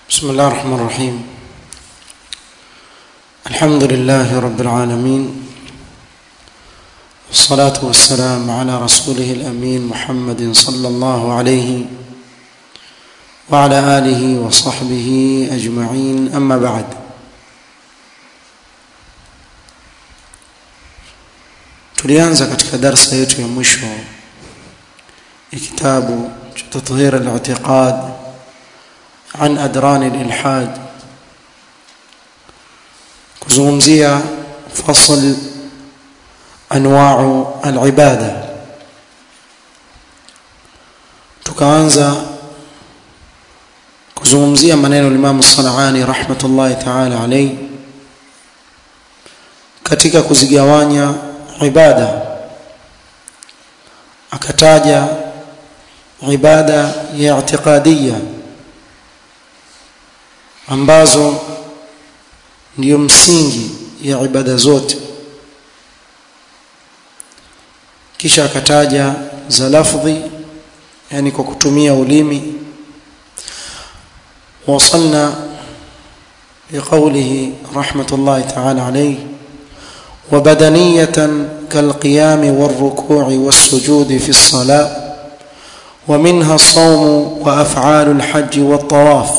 بسم الله الرحمن الرحيم الحمد لله رب العالمين والصلاة والسلام على رسوله الأمين محمد صلى الله عليه وعلى آله وصحبه أجمعين أما بعد tulianza katika darsa yetu ya mwisho ya kitabu cha tathhir al-i'tiqad عن أدران الإلحاد kuzungumzia fasl anwa'u al-ibada tukaanza kuzungumzia maneno Imam Sanani rahmatullahi ta'ala alayhi katika kuzigawanya ibada akataja ibada ya i'tiqadiyya ambazo ndiyo msingi ya ibada zote kisha akataja za lafdhi yani kwa kutumia ulimi wasalna بقوله رحمة الله تعالى عليه وبدنية كالقيام والركوع والسجود في الصلاة ومنها الصوم وأفعال الحج والطواف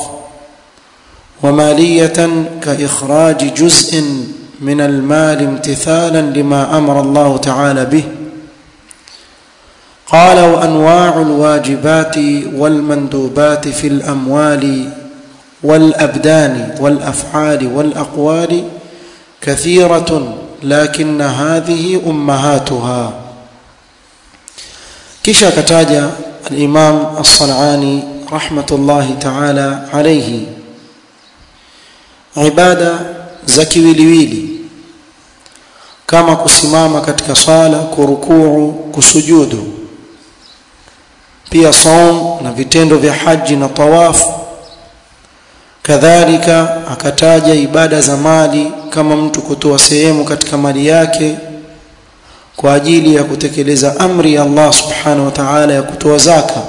ومالية كإخراج جزء من المال امتثالا لما أمر الله تعالى به قال وأنواع الواجبات والمندوبات في الأموال والأبدان والأفعال والأقوال كثيرة لكن هذه أمهاتها كشا كتاجة الإمام الصنعاني رحمة الله تعالى عليه ibada za kiwiliwili kama kusimama katika swala kurukuu kusujudu pia saum na vitendo vya haji na tawafu kadhalika akataja ibada za mali kama mtu kutoa sehemu katika mali yake kwa ajili ya kutekeleza amri ya Allah subhanahu wa ta'ala ya kutoa zaka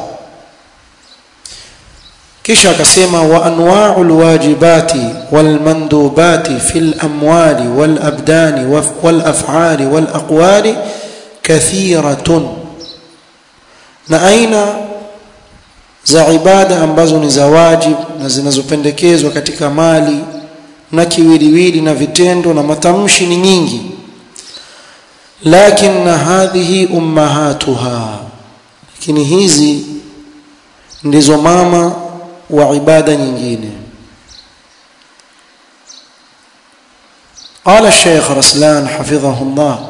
kisha akasema wa anwa'ul wajibati wal mandubati fil amwali wal abdani wal af'ali wal aqwali kathiratun na aina za ibada ambazo ni za wajib na zinazopendekezwa katika mali na kiwiliwili na vitendo na matamshi ni nyingi lakin hadhihi ummahatuha lakini hizi ndizo mama wa ibada nyingine قال الشيخ رسلان حفظه الله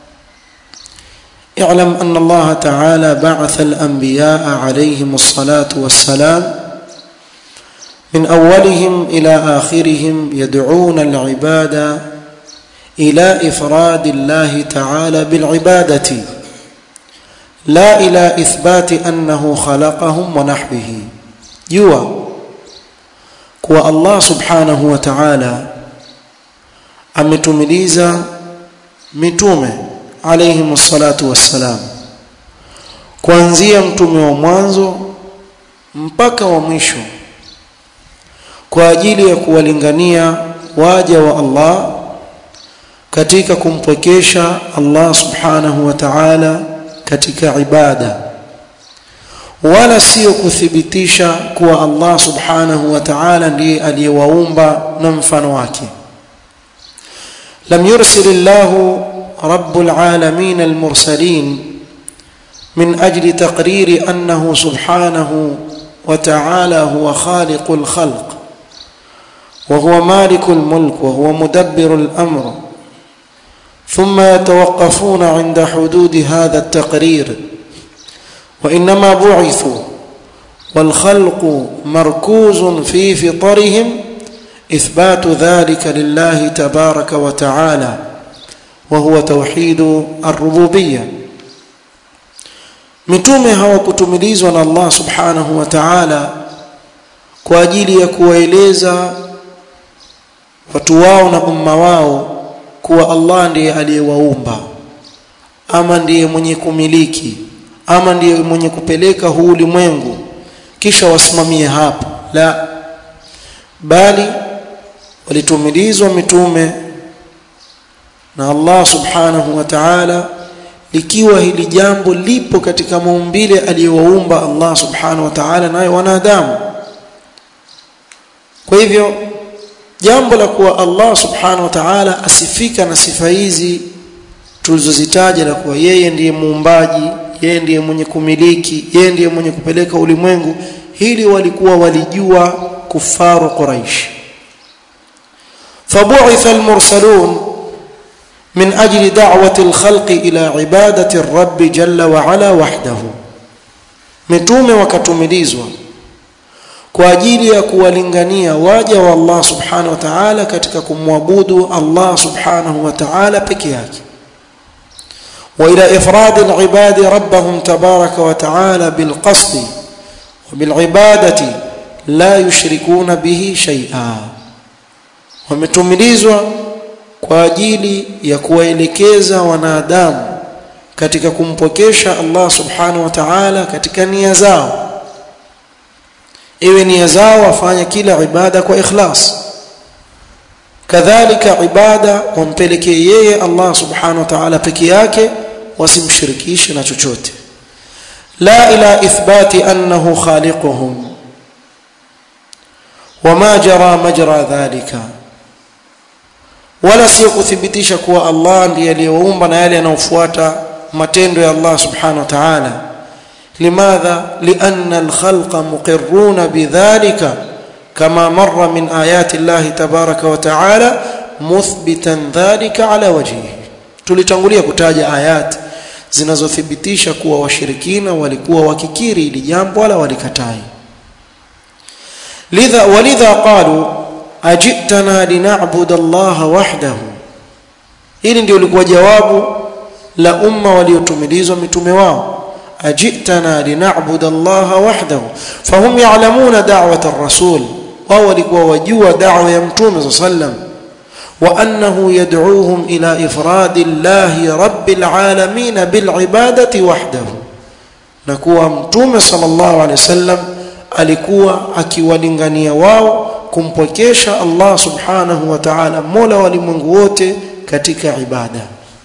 اعلم أن الله تعالى بعث الأنبياء عليهم الصلاة والسلام من أولهم إلى آخرهم يدعون العباد إلى إفراد الله تعالى بالعبادة لا إلى إثبات أنه خلقهم ونحوه jua kuwa Allah subhanahu wa ta'ala ametumiliza mitume alayhi salatu wassalam kuanzia mtume wa mwanzo mpaka wa mwisho kwa ajili ya kuwalingania waja wa Allah katika kumpwekesha Allah subhanahu wa ta'ala katika ibada wala sio kuthibitisha kuwa Allah subhanahu wa ta'ala ndiye aliyewaumba na mfano wake lam yursil Allah rabbul alamin almursalin min ajli taqriri annahu subhanahu wa ta'ala huwa khaliqul khalq وهو مالك الملك وهو مدبر الأمر ثم يتوقفون عند حدود هذا التقرير وانما بعثوا والخلق مركوز في فطرهم اثبات ذلك لله تبارك وتعالى وهو توحيد الربوبيه mitume hawakutumilizwa na Allah subhanahu wa ta'ala kwa ajili ya kuwaeleza watu wao na umma wao kuwa Allah ndiye aliyewaumba ama ndiye mwenye kumiliki ama ndiye mwenye kupeleka huu ulimwengu kisha wasimamie hapo la bali walitumilizwa mitume na Allah subhanahu wa ta'ala likiwa hili jambo lipo katika maumbile aliyowaumba Allah subhanahu wa ta'ala nayo wanadamu kwa hivyo jambo la kuwa Allah subhanahu wa ta'ala asifika na sifa hizi tulizozitaja la kuwa yeye ndiye muumbaji yeye ndiye mwenye kumiliki yeye ndiye mwenye kupeleka ulimwengu hili walikuwa walijua kufaru quraish fabu'itha almursalun من أجل دعوة الخلق إلى عبادة الرب جل وعلا وحده متومه وكتملizwa kwa ajili ya kuwalingania waja wa Allah subhanahu wa ta'ala katika kumwabudu Allah subhanahu wa ta'ala peke yake وإلى إفراد العباد ربهم تبارك وتعالى بالقصد وبالعبادة لا يشركون به شيئا ومتملizwa kwa ajili ya kuwaelekeza wanadamu katika kumpokesha Allah subhanahu wa ta'ala katika nia zao iwe nia zao wafanya kila ibada kwa ikhlas kadhalika ibada wampelekee yeye Allah subhanahu wa ta'ala peke yake wasimshirikishe na chochote la ila ithbati annahu khaliquhum wama jara majra dhalika wala sio kuthibitisha kuwa Allah ndiye aliyewaumba na yale yanayofuata matendo ya Allah subhanahu wa ta'ala limadha lianna alkhalqa muqirruna bidhalika kama marra min ayati Allah tabaraka wa ta'ala muthbitan dhalika ala wajhihi tulitangulia kutaja ayat zinazothibitisha kuwa washirikina walikuwa wakikiri ili jambo wala walikatai lidha walidha qalu ajitana lina'budu Allah wahdahu hili ndio lilikuwa jawabu la umma waliotumilizwa mitume wao ajitana lina'budu Allah wahdahu fahum ya'lamuna da'wat ar-rasul wao walikuwa wajua da'wa ya mtume sallam wa annahu yad'uuhum ila ifradi Allah rabbil alamin bil ibadati wahdahu na kuwa mtume sallallahu alaihi wasallam alikuwa akiwalingania wao kumpokesha Allah subhanahu wa ta'ala mola walimwengu wote katika ibada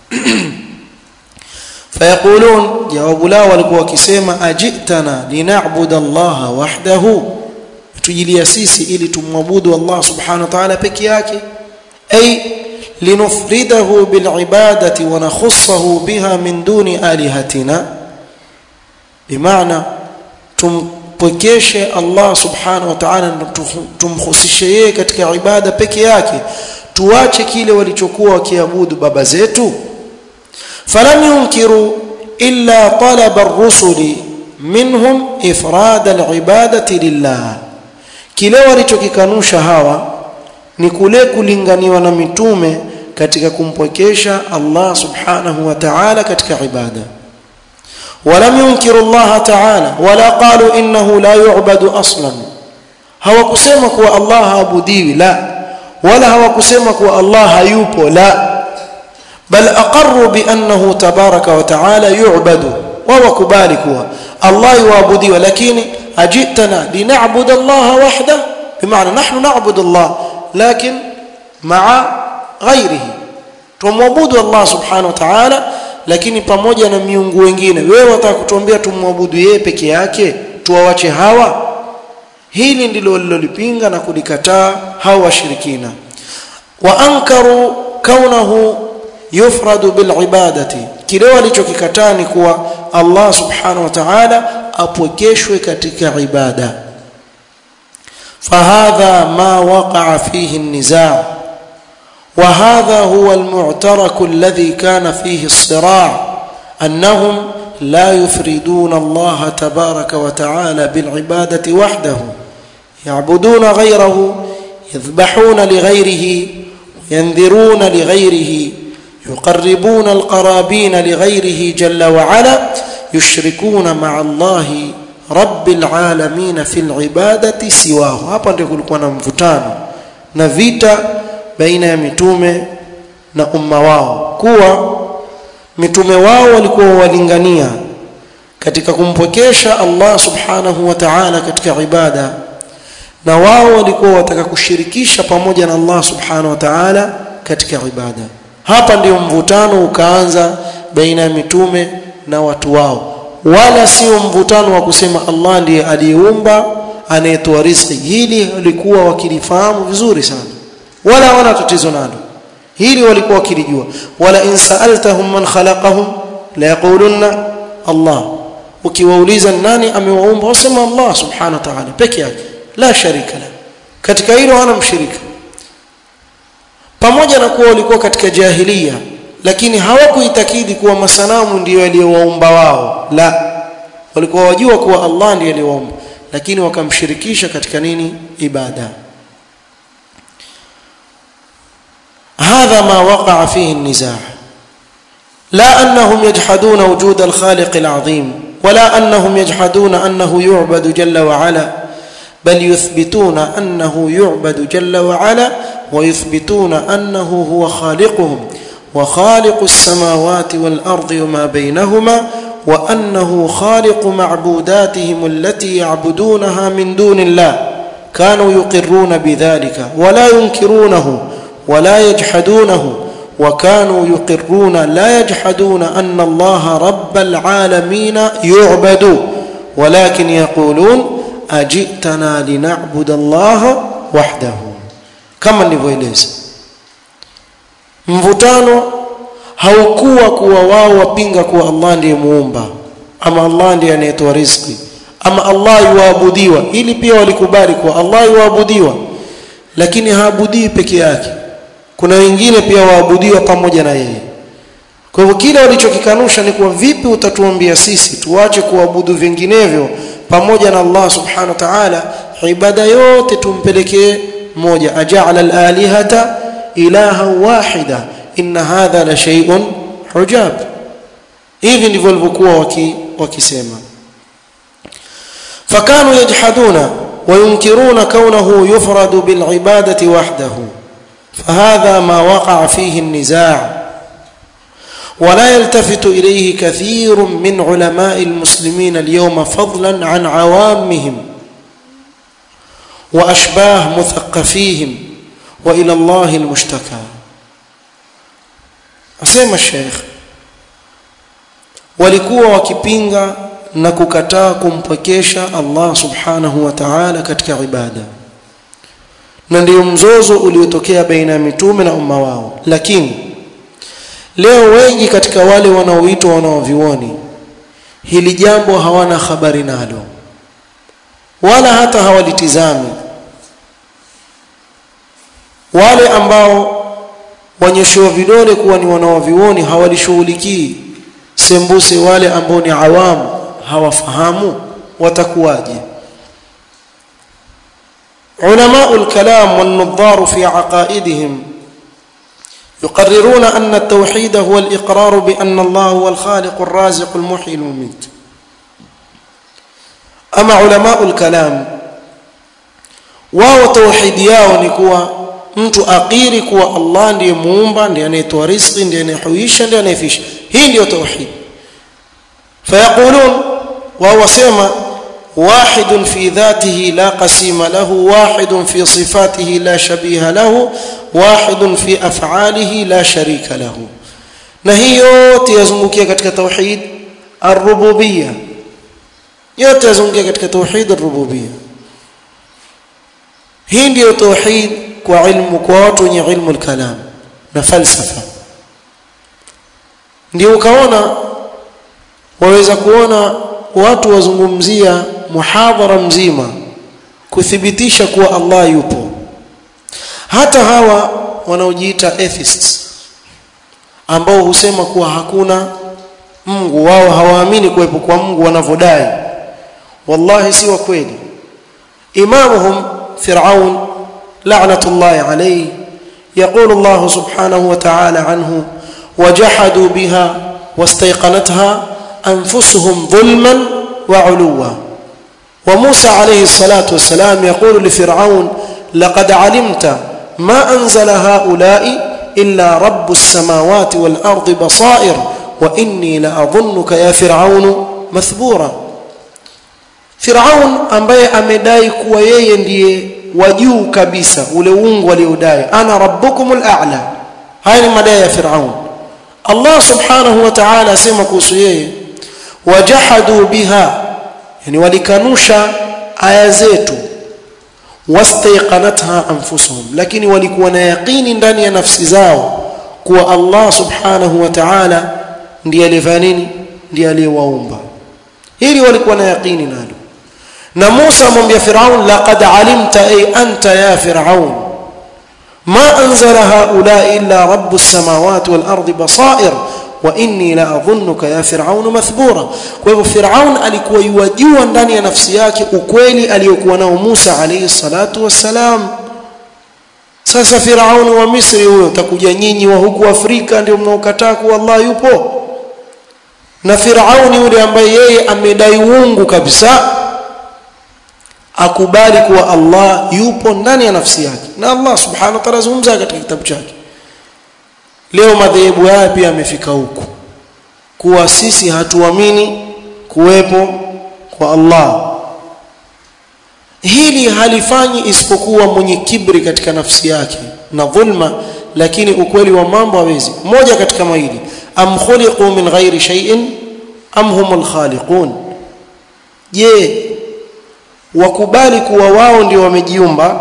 fayaqulun jawabu lao walikuwa wakisema ajitana lina'budu Allah wahdahu tujilia sisi ili tumwabudu Allah subhanahu wa ta'ala peke yake ay linufridahu bil ibadati wa nakhussahu biha min duni alihatina bimaana tum mpwekeshe Allah subhanahu wa ta'ala na tumhusishe yeye katika ibada peke yake tuache kile walichokuwa wakiabudu baba zetu falam yunkiru illa talaba ar-rusuli minhum ifrad al-ibadati lillah kile walichokikanusha hawa ni kule kulinganiwa na mitume katika kumpwekesha Allah subhanahu wa ta'ala katika ibada ولم ينكروا الله تعالى ولا قالوا انه لا يعبد اصلا hawakusema kuwa Allah haabudiwi la wala hawakusema kuwa Allah hayupo la bal aqarru bi annahu tabaraka wa ta'ala yu'badu wa wakubali kuwa Allah yuabudiwa lakini ajitana lina'bud Allah wahda bimaana nahnu na'budu Allah lakin ma'a ghayrihi tumwabudu Allah subhanahu wa ta'ala lakini pamoja na miungu wengine wewe wataka kutuambia tumwabudu yeye peke yake tuwawache hawa hili ndilo walilolipinga na kulikataa hawa washirikina wa ankaru kaunahu yufradu bil ibadati kile walichokikataa ni kuwa Allah subhanahu wa ta'ala apwekeshwe katika ibada fahadha ma waqa'a fihi an-nizaa وهذا هو المعترك الذي كان فيه الصراع انهم لا يفردون الله تبارك وتعالى بالعباده وحده يعبدون غيره يذبحون لغيره ينذرون لغيره يقربون القرابين لغيره جل وعلا يشركون مع الله رب العالمين في العباده سواه hapa ndio kulikuwa na mvutano na vita baina ya mitume na umma wao kuwa mitume wao walikuwa walingania katika kumpokesha Allah subhanahu wa ta'ala katika ibada na wao walikuwa wataka kushirikisha pamoja na Allah subhanahu wa ta'ala katika ibada hapa ndio mvutano ukaanza baina ya mitume na watu wao wala sio mvutano wa kusema Allah ndiye aliyeumba anayetoa riziki hili walikuwa wakilifahamu vizuri sana wala hawana tatizo nalo hili walikuwa wakilijua wala in sa'altahum man khalaqahum la yaqulunna Allah ukiwauliza nani amewaumba wasema Allah subhanahu wa ta'ala peke yake la sharika la katika hilo hana mshirika pamoja na kuwa walikuwa katika jahilia lakini hawakuitakidi kuwa masanamu ndiyo yaliyowaumba wao la walikuwa wajua kuwa Allah ndiye aliyewaumba lakini wakamshirikisha katika nini ibada هذا ما وقع فيه النزاع لا انهم يجحدون وجود الخالق العظيم ولا انهم يجحدون انه يعبد جل وعلا بل يثبتون انه يعبد جل وعلا ويثبتون انه هو خالقهم وخالق السماوات والارض وما بينهما وانه خالق معبوداتهم التي يعبدونها من دون الله كانوا يقرون بذلك ولا ينكرونه ولا يجحدونه وكانوا يقرون لا يجحدون ان الله رب العالمين يعبد ولكن يقولون اجئتنا لنعبد الله وحده كما nilivyoeleza mvutano haukuwa kuwa wao wapinga kuwa Allah ndiye muumba ama Allah ndiye anayetoa riziki ama Allah yuabudiwa ili pia walikubali kuwa Allah yuabudiwa lakini haabudii peke yake kuna wengine pia waabudiwa pamoja na yeye kwa hivyo kile walichokikanusha ni kuwa vipi utatuambia sisi tuache kuabudu vinginevyo pamoja na Allah subhanahu wa ta'ala ibada yote tumpelekee moja aja'ala al-alihata ilaha wahida inna hadha la shay'un hujab hivi ndivyo walivyokuwa waki, wakisema fakanu yajhaduna وينكرون كونه يفرد بالعبادة وحده فهذا ما وقع فيه النزاع ولا يلتفت إليه كثير من علماء المسلمين اليوم فضلا عن عوامهم وأشباه مثقفيهم وإلى الله المشتكى أسيما الشيخ walikuwa wakipinga na kukataa kumpwekesha Allah subhanahu wa ta'ala katika ibada na ndio mzozo uliotokea baina ya mitume na umma wao lakini leo wengi katika wale wanaoitwa wanaovioni hili jambo hawana habari nalo wala hata hawalitizami wale ambao wanyoshewa vidole kuwa ni wanaovioni hawalishughulikii sembuse wale ambao ni awamu hawafahamu watakuwaje علماء الكلام والنظار في عقائدهم يقررون أن التوحيد هو الإقرار بأن الله هو الخالق الرازق المحيي المميت أما علماء الكلام wao tauhidi yao ni kuwa mtu akiri kuwa Allah ndiye muumba ndiye anayetoa riziki ndiye anayehuisha ndiye anayefisha hii ndiyo tauhid fayaqulun wao wasema واحد في ذاته لا قسيم له واحد في صفاته لا شبيه له واحد في افعاله لا شريك له na hii yote yazungukia katika tauhid ar-rububiyya yote yazungukia katika tauhid ar-rububiyya hii ndiyo tauhid kwa ilmu kwa watu wenye ilmu al-kalam na falsafa ndio ukaona waweza kuona watu wazungumzia muhadhara mzima kuthibitisha kuwa Allah yupo hata hawa wanaojiita atheists ambao husema kuwa hakuna Mungu wao hawaamini kuwepo kwa Mungu wanavodai wallahi si wa kweli imamuhum fir'aun la'natullahi alayhi يقول الله سبحانه وتعالى عنه وجحدوا بها واستيقنتها انفسهم ظلما وعلوا وموسى عليه الصلاه والسلام يقول لفرعون لقد علمت ما انزل هؤلاء الا رب السماوات والارض بصائر واني لاظنك يا فرعون مثبورا فرعون ambaye amedai kuwa yeye ndiye wa juu kabisa ule uungu aliodai ana rabbukumul a'la haya ni madai ya Firaun Allah subhanahu wa ta'ala asema kuhusu yeye wajahadu biha yani walikanusha aya zetu wastaiqanatha anfusuhum lakini walikuwa na yaqini ndani ya nafsi zao kuwa Allah subhanahu wa ta'ala ndiye alifanya nini ndiye aliyewaumba hili walikuwa na yaqini nalo na Musa amwambia Firaun laqad alimta ay anta ya Firaun ma anzala haula illa rabbus samawati wal ardi basair wa inni la adhunnuka ya Firaun mathbura kwa hivyo Firaun alikuwa yuwajua ndani ya nafsi yake ukweli aliyokuwa nao Musa alayhi salatu wassalam sasa Firaun wa Misri huyo takuja nyinyi wa huku Afrika ndio mnaokataa kuwa Allah yupo na Firauni yule ambaye yeye amedai uungu kabisa akubali kuwa Allah yupo ndani ya nafsi yake na Allah subhanahu wa ta'ala zungumza katika kitabu chake leo madhehebu haya pia yamefika huku kuwa sisi hatuamini kuwepo kwa Allah hili halifanyi isipokuwa mwenye kibri katika nafsi yake na dhulma lakini ukweli wa mambo hawezi moja katika mawili am khuliqu min ghairi shay'in am humul khaliqun je wakubali kuwa wao ndio wamejiumba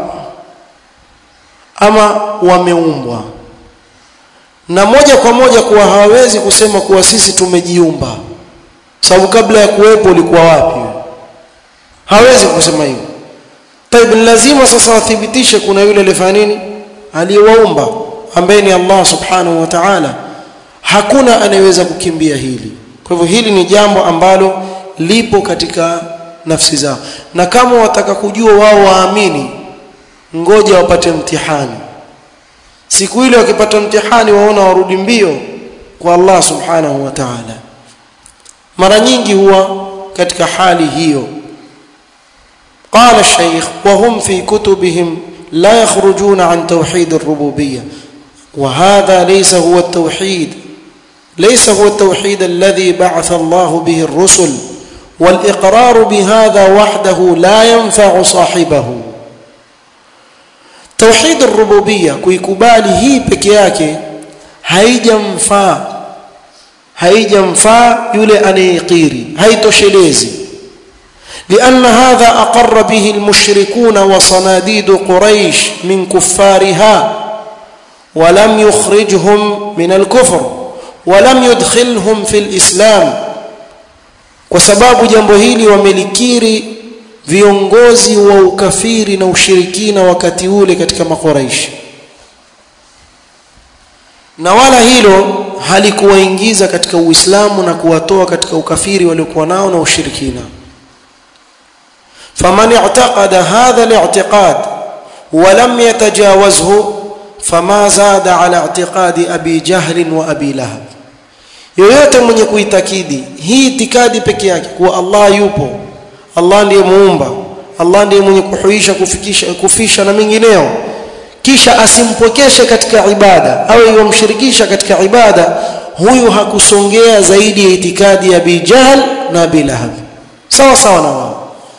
ama wameumbwa na moja kwa moja kuwa hawawezi kusema kuwa sisi tumejiumba sababu kabla ya kuwepo ulikuwa wapi hawezi kusema hivyo طيب lazima sasa wathibitishe kuna yule alifanya nini aliyewaumba ambaye ni Allah subhanahu wa ta'ala hakuna anayeweza kukimbia hili kwa hivyo hili ni jambo ambalo lipo katika nafsi zao na kama wataka kujua wao waamini ngoja wapate mtihani siku ile wakipata mtihani waona warudi mbio kwa Allah subhanahu wa ta'ala mara nyingi huwa katika hali hiyo قال الشيخ وهم في كتبهم لا يخرجون عن توحيد الربوبيه وهذا ليس هو التوحيد ليس هو التوحيد الذي بعث الله به الرسل والاقرار بهذا وحده لا ينفع صاحبه توحيد الربوبيه kuikubali hii peke yake haijamfaa haijamfaa yule anayekiri haitoshelezi لأن هذا أقر به المشركون وصناديد قريش من كفارها ولم يخرجهم من الكفر ولم يدخلهم في الإسلام وسباب jambo hili wamelikiri viongozi wa ukafiri na ushirikina wakati ule katika makuraishi na wala hilo halikuwaingiza katika uislamu na kuwatoa katika ukafiri waliokuwa nao na ushirikina فمن اعتقد هذا الاعتقاد ولم يتجاوزه فما زاد على اعتقاد ابي جهل وابي لهب yoyote mwenye kuitakidi hii itikadi peke yake kuwa Allah yupo Allah ndiye muumba Allah ndiye mwenye kuhuisha kufikisha kufisha na mengineo kisha asimpokeshe katika ibada au yomshirikisha katika ibada huyu hakusongea zaidi ya itikadi ya Abi Jahl na Abi Lahab sawa sawa na wao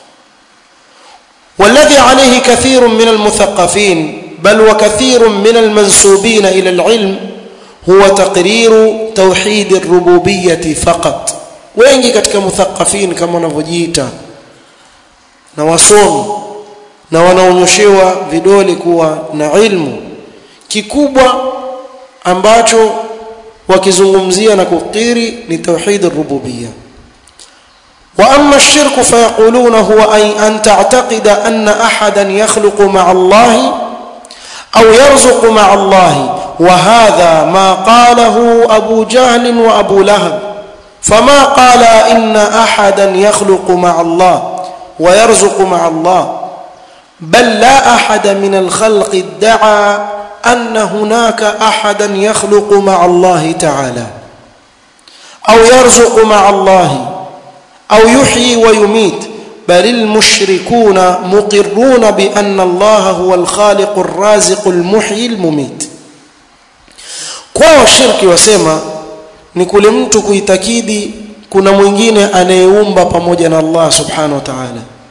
والذي عليه كثير من المثقفين بل وكثير من المنسوبين الى العلم هو تقرير توحيد الربوبيه فقط wengi katika muthaqafin kama wanavyojiita na wasomi na wanaonyoshewa vidole kuwa na ilmu kikubwa ambacho wakizungumzia na kukiri ni tauhid ar-rububiyyah واما الشرك فيقولون هو اي ان تعتقد ان احدا يخلق مع الله او يرزق مع الله وهذا ما قاله ابو جهل وابو لهب فما قال ان احدا يخلق مع الله ويرزق مع الله بل لا احد من الخلق ادعى ان هناك احدا يخلق مع الله تعالى او يرزق مع الله أو يحيي ويميت بل المشركون مقرون بأن الله هو الخالق الرازق المحيي المميت kwao shirki wasema ni kule mtu kuitakidi kuna mwingine anayeumba pamoja na Allah subhanahu wa ta'ala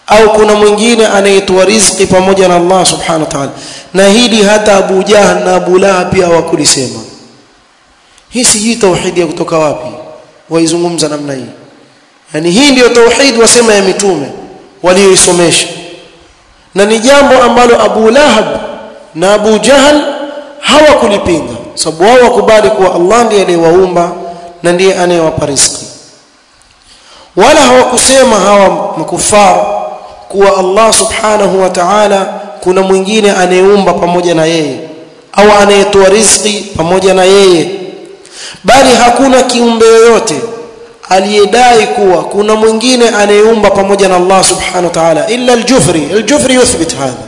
au kuna mwingine anayetoa riziki pamoja na Allah subhanahu wa ta'ala na hili hata Abu Jahl na Abu Lahab pia hawakulisema hii sijui tauhidi ya kutoka wapi waizungumza namna hii yani hii ndiyo tauhid wasema ya mitume walioisomesha na ni jambo ambalo Abu Lahab na Abu Jahl hawakulipinga sababu wao wakubali kuwa Allah ndiye aliyewaumba na ndiye anayewapa riziki wala hawakusema hawa makufar kuwa Allah subhanahu wa ta'ala kuna mwingine anayeumba pamoja na yeye au anayetoa riziki pamoja na yeye bali hakuna kiumbe yoyote aliyedai kuwa kuna mwingine anayeumba pamoja na Allah subhanahu wa ta'ala illa al-Jufri al-Jufri yuthbit hadha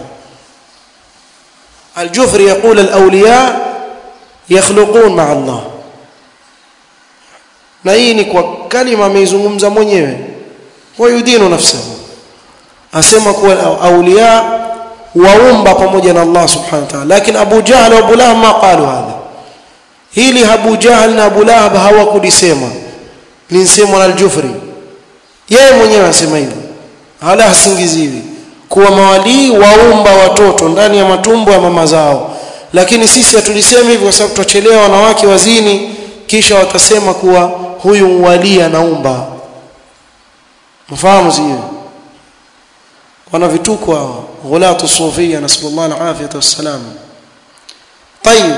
al-Jufri يقول الاولياء يخلقون مع الله na hii ni kwa kalima ameizungumza mwenyewe wayudinu nafsahu asema kuwa auliya waumba pamoja na Allah subhanahu wa ta'ala lakini Abu Jahl wa Abu Lahab ma qalu hadha hili Abu Jahl na Abu Lahab hawakulisema linsemwa na al-Jufri yeye mwenyewe anasema hivyo hala hasingiziwi kuwa mawalii waumba watoto ndani ya matumbo ya mama zao lakini sisi hatulisemi hivyo kwa sababu tutachelewa wanawake wazini kisha watasema kuwa huyu wali anaumba mfahamu sio wana vituko hao ghulatu sufia nasallallahu alafiyata wassalam tayib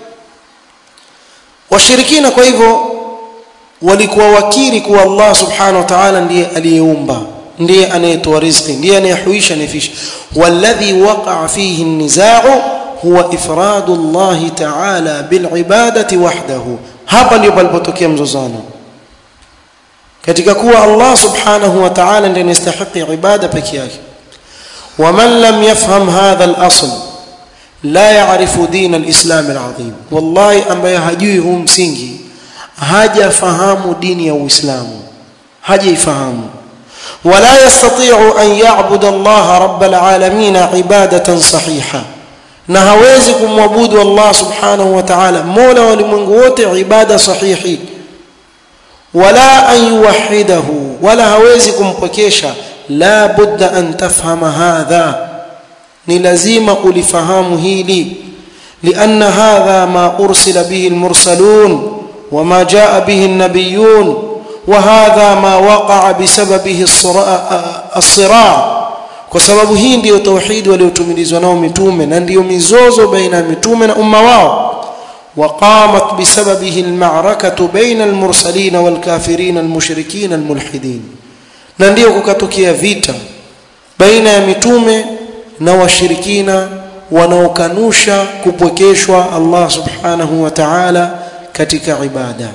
washirikina kwa hivyo walikuwa wakiri kuwa Allah subhanahu wa ta'ala ndiye aliyeumba ndiye anayetoa riziki ndiye anayehuisha nafisha walladhi waqa'a fihi an-nizaa'u huwa ifradu Allah ta'ala bil ibadati wahdahu hapa ndipo palipotokea mzozano katika kuwa Allah subhanahu wa ta'ala ndiye anastahili ibada peke yake ومن لم يفهم هذا الأصل لا يعرف دين الإسلام العظيم والله ambaye hajui huu msingi hajafahamu dini ya Uislamu hajaifahamu ولا يستطيع أن يعبد الله رب العالمين عبادة صحيحة na hawezi kumwabudu Allah subhanahu wa ta'ala mola wa ulimwengu wote ibada sahihi wala an yuwahhidahu wala hawezi kumpokesha la budda an tafhama hadha ni lazima ulifahamu hili لأن هذا ما أرسل به المرسلون وما جاء به النبيون وهذا ما وقع بسببه الصراع kwa sababu hii ndiyo tauhidi waliotumilizwa nao mitume na ndiyo mizozo baina ya mitume na umma wao وقامت بسببه المعركة بين المرسلين والكافرين المشركين الملحدين na ndiyo kukatokea vita baina ya mitume na washirikina wanaokanusha kupwekeshwa Allah subhanahu wa ta'ala katika ibada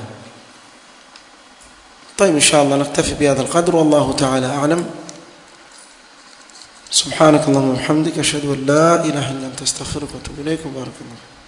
طيب إن شاء الله نكتفي بهذا القدر والله تعالى أعلم سبحانك اللهم وبحمدك أشهد أن لا إله إلا أنت أستغفرك وأتوب إليك وبارك الله